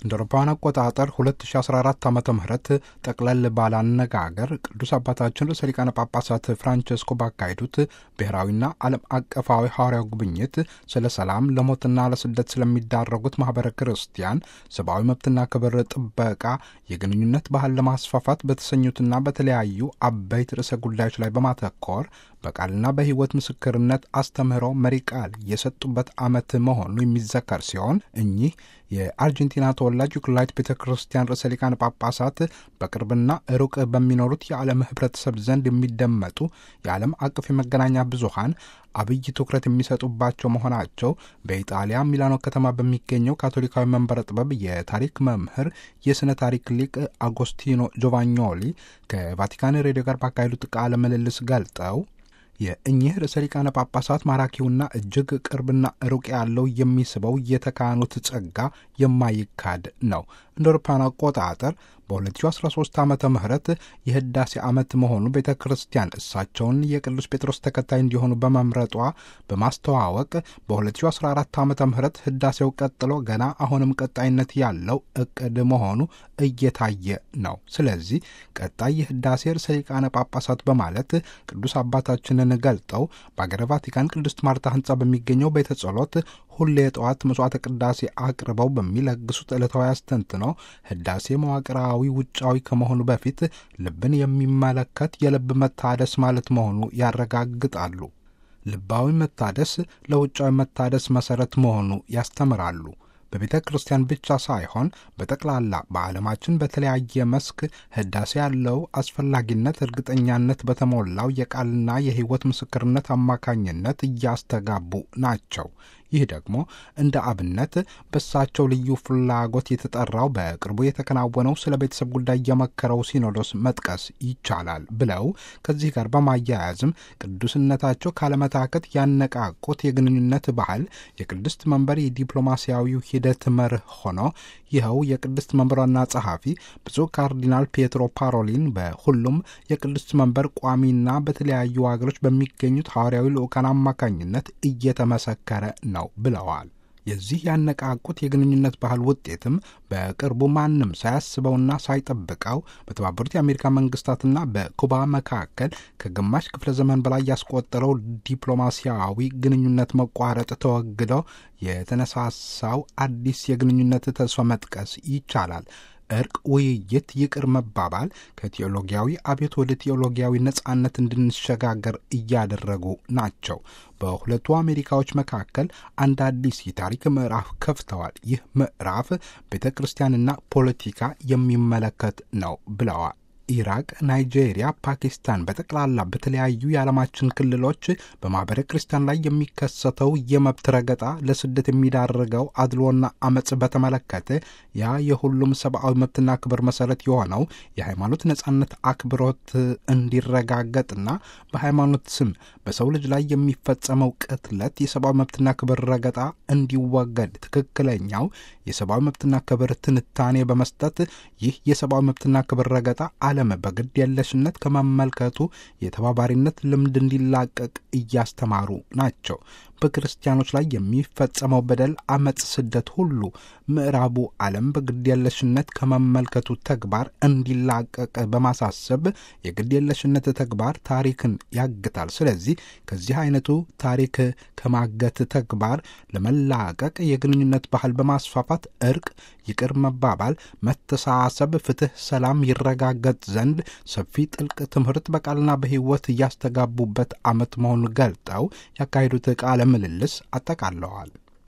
እንደ አውሮፓውያን አቆጣጠር 2014 ዓ ም ጠቅለል ባለ አነጋገር ቅዱስ አባታችን ርዕሰ ሊቃነ ጳጳሳት ፍራንቸስኮ ባካሄዱት ብሔራዊና ዓለም አቀፋዊ ሐዋርያው ጉብኝት ስለ ሰላም፣ ለሞትና ለስደት ስለሚዳረጉት ማኅበረ ክርስቲያን ሰብአዊ መብትና ክብር ጥበቃ የግንኙነት ባህል ለማስፋፋት በተሰኙትና በተለያዩ አበይት ርዕሰ ጉዳዮች ላይ በማተኮር በቃልና በሕይወት ምስክርነት አስተምህሮ መሪ ቃል የሰጡበት ዓመት መሆኑ የሚዘከር ሲሆን እኚህ የአርጀንቲና ተወላጅ ዩክላይት ቤተ ክርስቲያን ርዕሰ ሊቃነ ጳጳሳት በቅርብና ሩቅ በሚኖሩት የዓለም ሕብረተሰብ ዘንድ የሚደመጡ የዓለም አቀፍ የመገናኛ ብዙሃን አብይ ትኩረት የሚሰጡባቸው መሆናቸው በኢጣሊያ ሚላኖ ከተማ በሚገኘው ካቶሊካዊ መንበረ ጥበብ የታሪክ መምህር የሥነ ታሪክ ሊቅ አጎስቲኖ ጆቫኞሊ ከቫቲካን ሬዲዮ ጋር ባካሄዱት ቃለ ምልልስ ገልጠው የእኚህ ርዕሰ ሊቃነ ጳጳሳት ማራኪውና እጅግ ቅርብና ሩቅ ያለው የሚስበው የተካኑት ጸጋ የማይካድ ነው። እንደ አውሮፓውያን አቆጣጠር በ2013 ዓመተ ምህረት የህዳሴ ዓመት መሆኑ ቤተ ክርስቲያን እሳቸውን የቅዱስ ጴጥሮስ ተከታይ እንዲሆኑ በመምረጧ በማስተዋወቅ በ2014 ዓመተ ምህረት ህዳሴው ቀጥሎ ገና አሁንም ቀጣይነት ያለው እቅድ መሆኑ እየታየ ነው። ስለዚህ ቀጣይ የህዳሴ ርዕሰ ሊቃነ ጳጳሳት በማለት ቅዱስ አባታችንን ገልጠው በአገረ ቫቲካን ቅድስት ማርታ ህንፃ በሚገኘው ቤተ ጸሎት ሁሌ የጠዋት መስዋዕተ ቅዳሴ አቅርበው በሚለግሱት ዕለታዊ አስተንትነው ህዳሴ መዋቅራዊ ውጫዊ ከመሆኑ በፊት ልብን የሚመለከት የልብ መታደስ ማለት መሆኑ ያረጋግጣሉ። ልባዊ መታደስ ለውጫዊ መታደስ መሠረት መሆኑ ያስተምራሉ። በቤተ ክርስቲያን ብቻ ሳይሆን በጠቅላላ በዓለማችን በተለያየ መስክ ህዳሴ ያለው አስፈላጊነት እርግጠኛነት በተሞላው የቃልና የሕይወት ምስክርነት አማካኝነት እያስተጋቡ ናቸው። ይህ ደግሞ እንደ አብነት በእሳቸው ልዩ ፍላጎት የተጠራው በቅርቡ የተከናወነው ስለ ቤተሰብ ጉዳይ የመከረው ሲኖዶስ መጥቀስ ይቻላል ብለው ከዚህ ጋር በማያያዝም ቅዱስነታቸው ካለመታከት ያነቃቁት የግንኙነት ባህል የቅድስት መንበር የዲፕሎማሲያዊው ሂደት መርህ ሆኖ ይኸው የቅድስት መንበር ዋና ጸሐፊ ብፁዕ ካርዲናል ፔትሮ ፓሮሊን በሁሉም የቅድስት መንበር ቋሚና በተለያዩ ሀገሮች በሚገኙት ሐዋርያዊ ልዑካን አማካኝነት እየተመሰከረ ነው ብለዋል። የዚህ ያነቃቁት የግንኙነት ባህል ውጤትም በቅርቡ ማንም ሳያስበውና ሳይጠብቀው በተባበሩት የአሜሪካ መንግስታትና በኩባ መካከል ከግማሽ ክፍለ ዘመን በላይ ያስቆጠረው ዲፕሎማሲያዊ ግንኙነት መቋረጥ ተወግዶ የተነሳሳው አዲስ የግንኙነት ተስፋ መጥቀስ ይቻላል። እርቅ፣ ውይይት፣ ይቅር መባባል ከቴዎሎጊያዊ አብዮት ወደ ቴዎሎጊያዊ ነጻነት እንድንሸጋገር እያደረጉ ናቸው። በሁለቱ አሜሪካዎች መካከል አንድ አዲስ የታሪክ ምዕራፍ ከፍተዋል። ይህ ምዕራፍ ቤተ ክርስቲያንና ፖለቲካ የሚመለከት ነው ብለዋል። ኢራቅ፣ ናይጄሪያ፣ ፓኪስታን በጠቅላላ በተለያዩ የዓለማችን ክልሎች በማኅበረ ክርስቲያን ላይ የሚከሰተው የመብት ረገጣ፣ ለስደት የሚዳርገው አድሎና አመፅ በተመለከተ ያ የሁሉም ሰብአዊ መብትና ክብር መሰረት የሆነው የሃይማኖት ነጻነት አክብሮት እንዲረጋገጥና በሃይማኖት ስም በሰው ልጅ ላይ የሚፈጸመው ቅትለት፣ የሰብአዊ መብትና ክብር ረገጣ እንዲወገድ ትክክለኛው የሰብአዊ መብትና ክብር ትንታኔ በመስጠት ይህ የሰብአዊ መብትና ክብር ረገጣ ዓለም በግድ የለሽነት ከመመልከቱ የተባባሪነት ልምድ እንዲላቀቅ እያስተማሩ ናቸው። በክርስቲያኖች ላይ የሚፈጸመው በደል፣ አመፅ፣ ስደት ሁሉ ምዕራቡ ዓለም በግድ የለሽነት ከመመልከቱ ተግባር እንዲላቀቅ በማሳሰብ የግድ የለሽነት ተግባር ታሪክን ያግታል። ስለዚህ ከዚህ አይነቱ ታሪክ ከማገት ተግባር ለመላቀቅ የግንኙነት ባህል በማስፋፋት እርቅ፣ ይቅር መባባል፣ መተሳሰብ፣ ፍትህ፣ ሰላም ይረጋገጥ ዘንድ ሰፊ ጥልቅ ትምህርት በቃልና በሕይወት እያስተጋቡበት ዓመት መሆኑን ገልጠው ያካሄዱት ቃለ ምልልስ አጠቃለዋል።